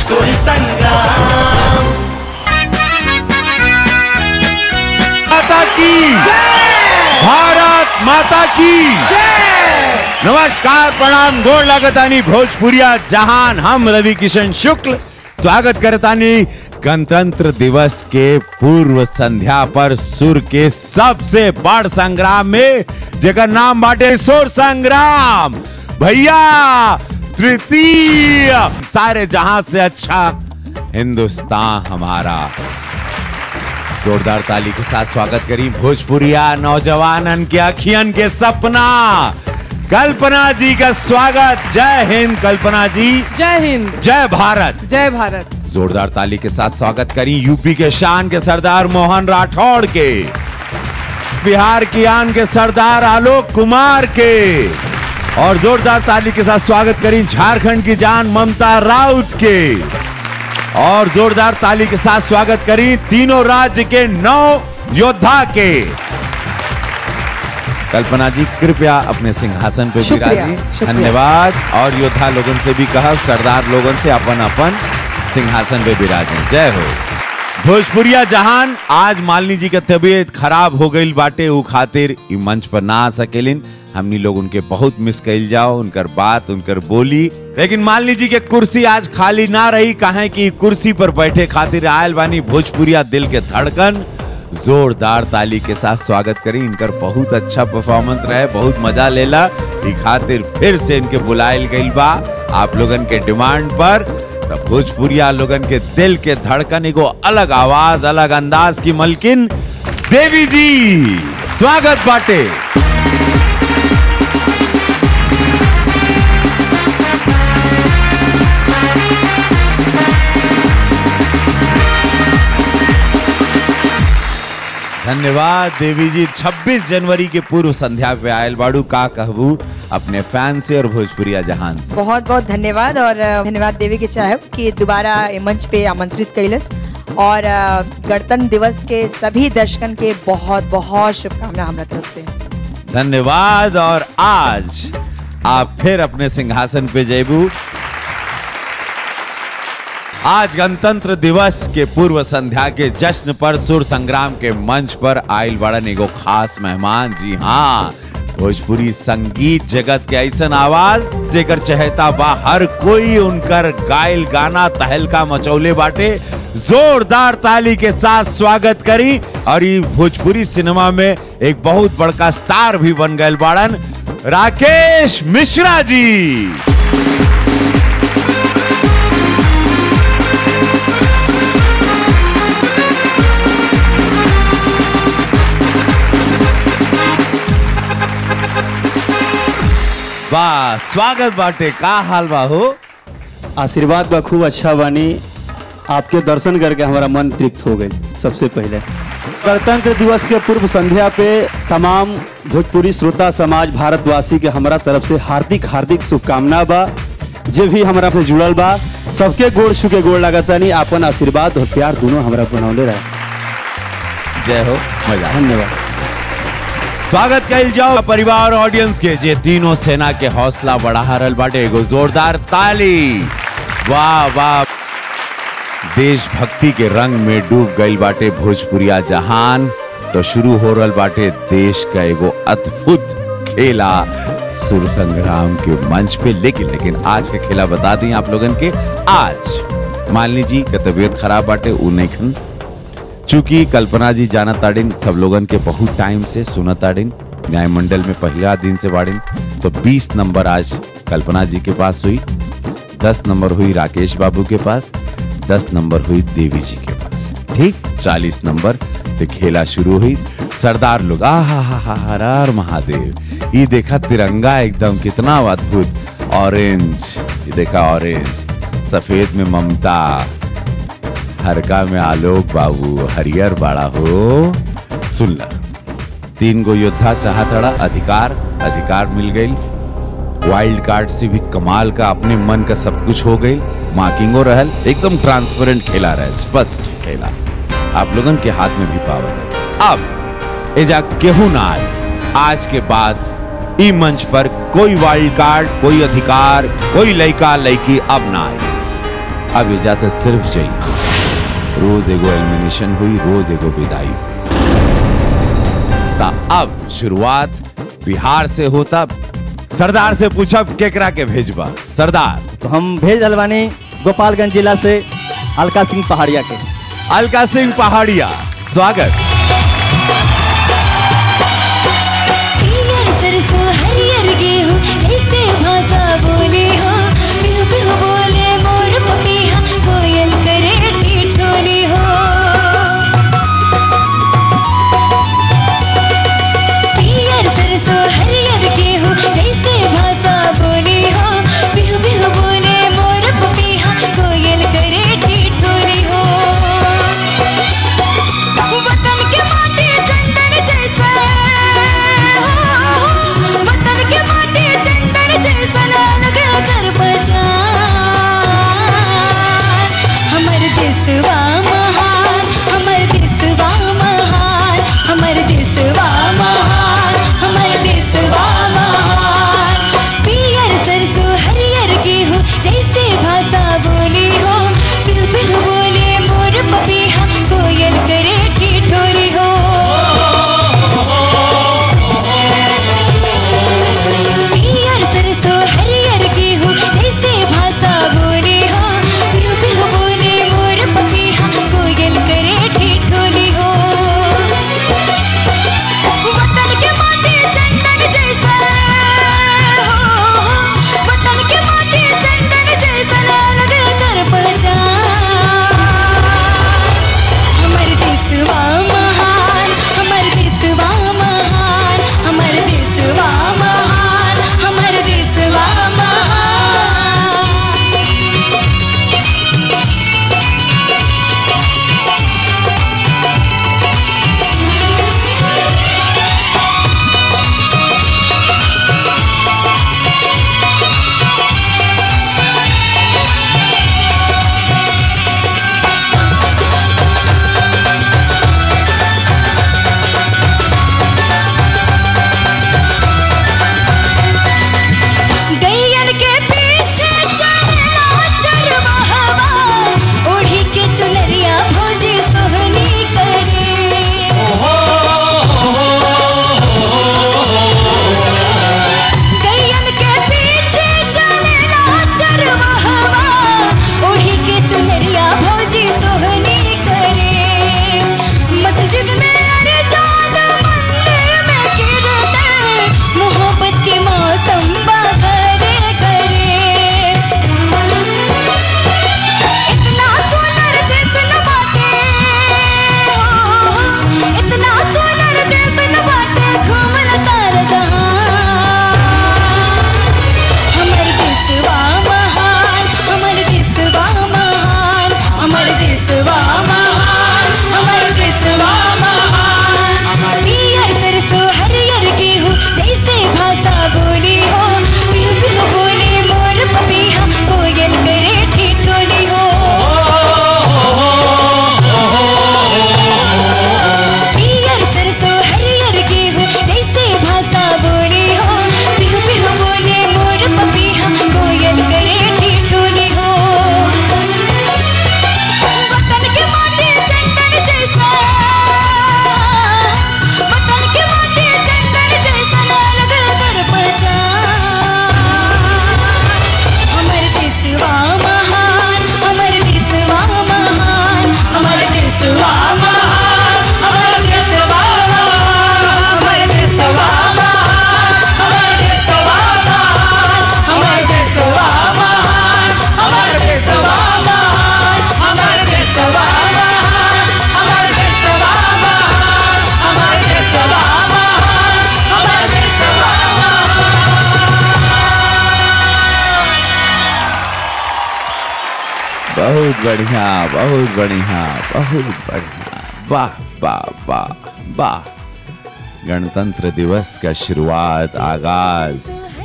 सुर संग्राम माता की भारत माता की नमस्कार प्रणाम गोड़ लागतानी भोजपुरिया जहान हम रवि किशन शुक्ल स्वागत करतानी गणतंत्र दिवस के पूर्व संध्या पर सुर के सबसे बड़ संग्राम में जेकर नाम बाटे सुर संग्राम भैया तृतीय सारे जहां से अच्छा हिंदुस्तान हमारा जोरदार ताली के साथ स्वागत करी भोजपुरिया नौजवानन के अखियन के सपना कल्पना जी का स्वागत जय हिंद कल्पना जी जय हिंद जय भारत जय भारत जोरदार ताली के साथ स्वागत करी यूपी के शान के सरदार मोहन राठौड़ के बिहार की आन के सरदार आलोक कुमार के और जोरदार ताली के साथ स्वागत करी झारखंड की जान ममता राउत के और जोरदार ताली के साथ स्वागत करी तीनों राज्य के नौ योद्धा के कल्पना जी कृपया अपने सिंहासन पे शुक्रिया, विराजी शुक्रिया। धन्यवाद और योद्धा लोगन से भी कहा सरदार लोगन से अपन अपन सिंहासन पे विराजें जय हो भोजपुरिया जहान आज मालिनी जी के तबीयत खराब हो गई बाटे उ खातिर इ मंच पर ना आ सकेलिन हमनी लोग उनके बहुत मिस कइल जाओ उनकर बात उनकर बोली लेकिन मालिनी जी के कुर्सी आज खाली ना रही काहे कि कुर्सी पर बैठे खातिर आयल बानी भोजपुरिया दिल के धड़कन जोरदार ताली के साथ स्वागत करी इनकर बहुत अच्छा परफॉर्मेंस रहे बहुत मजा लेला ई खातिर फिर से इनके बुलायल गइल बा आप लोगन के डिमांड पर तो भोजपुरिया लोगन के दिल के धड़कन एगो अलग आवाज अलग अंदाज की मलकिन देवी जी स्वागत बाटे धन्यवाद देवी जी 26 जनवरी के पूर्व संध्या पे आयल बाड़ू का कहबू अपने फैन से और भोजपुरिया जहान से बहुत बहुत धन्यवाद और अ, धन्यवाद देवी के चाहब कि दोबारा ए मंच पे आमंत्रित कैलस और अ, गणतंत्र दिवस के सभी दर्शकन के बहुत बहुत शुभकामना हमारा तरफ से धन्यवाद और आज आप फिर अपने सिंहासन पे जेबू आज गणतंत्र दिवस के पूर्व संध्या के जश्न पर सुर संग्राम के मंच पर आयल बड़न एगो खास मेहमान जी हाँ भोजपुरी संगीत जगत के ऐसन आवाज जेकर चहेता बा हर कोई उनकर गायल गाना तहलका मचौले बाटे जोरदार ताली के साथ स्वागत करी और ये भोजपुरी सिनेमा में एक बहुत बड़का स्टार भी बन गए बाड़न राकेश मिश्रा जी वाह स्वागत बाटे का हाल बा हो आशीर्वाद बा खूब अच्छा बानी आपके दर्शन करके हमारा मन तृप्त हो गई सबसे पहले गणतंत्र दिवस के पूर्व संध्या पे तमाम भोजपुरी श्रोता समाज भारतवासी के हमारा तरफ से हार्दिक हार्दिक शुभकामना बा जे भी हमारा से जुड़ल बा सबके गोड़ छू के गोड़ लागतानी आपन आशीर्वाद और प्यार दोनों हमारा बनौले रहे जय हो मजा धन्यवाद स्वागत कइल जाओ परिवार ऑडियंस के जे तीनों सेना के हौसला बढ़ा रहल बाटे एगो जोरदार ताली वाह वाह देशभक्ति के रंग में डूब गइल बाटे भोजपुरिया जहान तो शुरू हो रहल बाटे देश का एगो अद्भुत खेला सुर संग्राम के मंच पे लेकिन लेकिन आज का खेला बता दी आप लोगन के आज मालिनी जी का तबीयत खराब बाटे उ नहीं खन चूंकि कल्पना जी जाना ताड़िन सब लोगन के बहुत टाइम से सुना ताड़िन न्याय मंडल में पहला दिन से बाड़िन तो 20 नंबर आज कल्पना जी के पास हुई 10 नंबर हुई राकेश बाबू के पास 10 नंबर हुई देवी जी के पास ठीक 40 नंबर से खेला शुरू हुई सरदार लोग आ हा हा हा हर हर महादेव ये देखा तिरंगा एकदम कितना अद्भुत ऑरेंज ये देखा ऑरेंज सफेद में ममता हरका में आलोक बाबू हरियर बाड़ा हो सुन ला तीन गो योद्धा चाहतड़ा अधिकार अधिकार मिल गई वाइल्ड कार्ड से भी कमाल का अपने मन का सब कुछ हो गई मार्किंगो रहल एकदम ट्रांसपेरेंट खेला रहे स्पष्ट खेला आप लोगन के हाथ में भी पावर है अब एजा केहू ना आए आज के बाद ई मंच पर कोई वाइल्ड कार्ड कोई अधिकार कोई लड़का लड़की अब ना आए अब एजा से सिर्फ जाइए रोज एगो एलिमिनेशन हुई रोज एगो विदाई हुई ता अब शुरुआत बिहार से होता सरदार से पूछब केकरा के भेजबा सरदार तो हम भेज रहल बानी गोपालगंज जिला से अलका सिंह पहाड़िया के अलका सिंह पहाड़िया स्वागत हरियर सरसों हरियर गेहूं ऐसे भाषा बोले हो बिहु बिहु बोले मोर पपीहा कोयल करे ठिठोली हो हरियर सरसों हरियर गेहूं ऐसे भाषा बोले हो बिहु बिहु बोले मोर पपीहा कोयल करे ठिठोली हो वतन के माटी चंदन जैसा वतन के माटी चंदन जैसा अलग कर पहचान हमर देशवा महान हमर देशवा महान हमर देशवा महान हमर देशवा महान पियर सरसों हरियर गेहूं जैसे भाषा बोली हो पिहु पिहु बोले मोर पपीहा कोयल करे ठिठोली हो पियर सरसों हरियर गेहूं जैसे भाषा बोली हो पिहु पिहु बोले मोर पपीहा कोयल करे ठिठोली हो वतन के माटी चंदन जैसा वतन के माटी चंदन जैसा अलग कर पहचान हमर देशवा महान हमर देशवा महान हमर देशवा महान हमर देशवा महान गैयन के पीछे चलना चरवाहवा ओढ़ी के चुनरिया भौजी सोहनी करे गैयन के पीछे चलना चरवाहवा ओढ़ी के चुनरिया भौजी सोहनी करे मस्जिद में अरे जान मंदिर में गिरते मोहब्बत के मौसम बागरे करे इतना सुंदर देश न बाटे हो, इतना सुंदर देश न बाटे घूमल सारा जहां हमर देशवा महान हमर देशवा महान हमर देशवा महान हमर देशवा महान पियर सरसों हरियर गेहूं जैसे भाषा बोली हो पिहु पिहु बोले मोर पपीहा कोयल करे ठिठोली हो पियर सरसों हरियर गेहूं जैसे भाषा बोली हो पिहु पिहु बोले मोर पपीहा कोयल करे ठिठोली हो वतन के माटी चंदन जैसा वतन के माटी चंदन जैसा अलग कर पहचान हमर देशवा महान हमर देशवा महान हमर देशवा महान हमर देशवा महान हमर देशवा महान हमर देशवा महान हमर देशवा महान हमर देशवा महान हमर देशवा महान हमर देशवा महान हमर देशवा महान हमर देशवा बहुत बढ़िया बहुत बढ़िया बहुत बढ़िया वाह वाह वाह वाह गणतंत्र दिवस का शुरुआत आगाज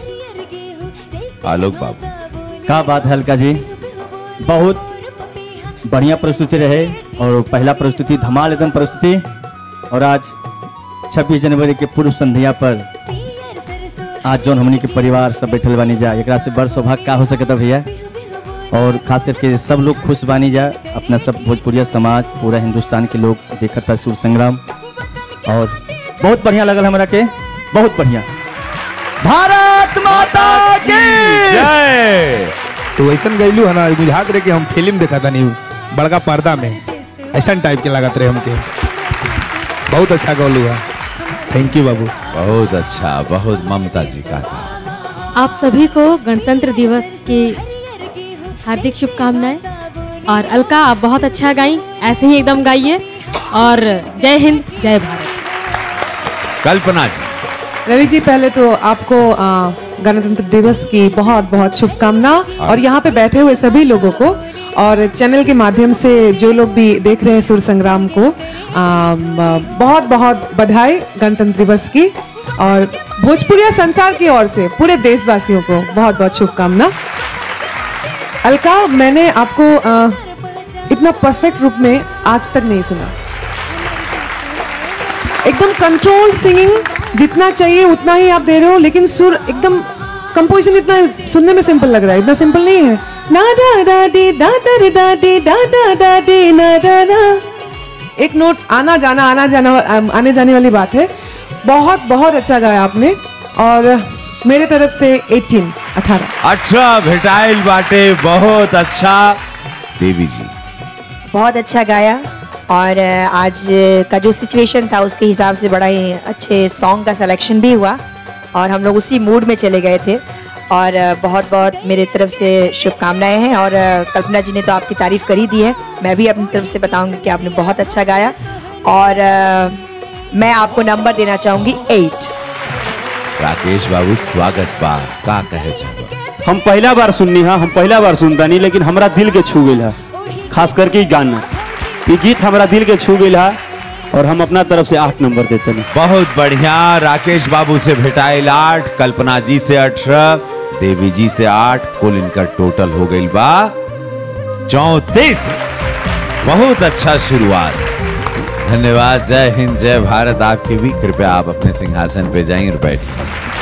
आलोक बाबू का बात है अलका जी बहुत बढ़िया प्रस्तुति रहे और पहला प्रस्तुति धमाल एकदम प्रस्तुति और आज 26 जनवरी के पूर्व संध्या पर आज जौन हमनी के परिवार सब बैठल बानी जा एकरा से बड़ सौभाग्य का हो सके भैया और खास करके सब लोग खुश बानी जा अपना सब भोजपुरिया समाज पूरा हिंदुस्तान के लोग देखत था सूर संग्राम और बहुत बढ़िया लगल हमरा के बहुत बढ़िया भारत माता की जय तो वैसन गईलू है ना बुझात रहे कि हम फिल्म देखा था नहीं बड़का पर्दा में ऐसा टाइप के लागत रहे हमके बहुत अच्छा गौलू है थैंक यू बाबू बहुत अच्छा बहुत ममता जी का था आप सभी को गणतंत्र दिवस की हार्दिक शुभकामनाएं और अलका आप बहुत अच्छा गाई ऐसे ही एकदम गाइए और जय हिंद जय भारत कल्पना जी रवि जी पहले तो आपको आ, गणतंत्र दिवस की बहुत बहुत शुभकामना और यहाँ पे बैठे हुए सभी लोगों को और चैनल के माध्यम से जो लोग भी देख रहे हैं सुर संग्राम को आ, म- बहुत बहुत बधाई गणतंत्र दिवस की और भोजपुरिया संसार की ओर से पूरे देशवासियों को बहुत बहुत शुभकामना अलका मैंने आपको आ, इतना परफेक्ट रूप में आज तक नहीं सुना एकदम कंट्रोल सिंगिंग जितना चाहिए उतना ही आप दे रहे हो लेकिन सुर एकदम कंपोजिशन इतना सुनने में सिंपल लग रहा है इतना सिंपल नहीं है ना डा डा डी डा डा डी डा डी डा डा डा डी ना डा ना एक नोट आना जाना आना जाना अम, आने जाने वाली बात है बहुत बहुत अच्छा गाया आपने और मेरे तरफ से 18 18 अच्छा भेटाइल बाटे बहुत अच्छा देवी जी बहुत अच्छा गाया और अ, आज का जो सिचुएशन था उसके हिसाब से बड़ा ही अच्छे सॉन्ग का सिलेक्शन भी हुआ और हम लोग उसी मूड में चले गए थे और अ, बहुत बहुत मेरे तरफ से शुभकामनाएं हैं और अ, कल्पना जी ने तो आपकी तारीफ कर ही दी है मैं भी अपनी तरफ से बताऊंगी कि आपने बहुत अच्छा गाया और अ, मैं आपको नंबर देना चाहूंगी एट राकेश बाबू स्वागत बा का कहे चाहो हम पहला बार सुननी है हम पहला बार सुनता नहीं लेकिन हमरा दिल के छू गई है खास करके ई गाना ये गीत हमरा दिल के छू गई है और हम अपना तरफ से आठ नंबर देते हैं बहुत बढ़िया राकेश बाबू से भेटाइल आठ कल्पना जी से अठारह देवी जी से आठ कुल इनका टोटल हो गई बा चौतीस बहुत अच्छा शुरुआत धन्यवाद जय हिंद जय भारत आपके भी कृपया आप अपने सिंहासन पे जाइए और बैठिए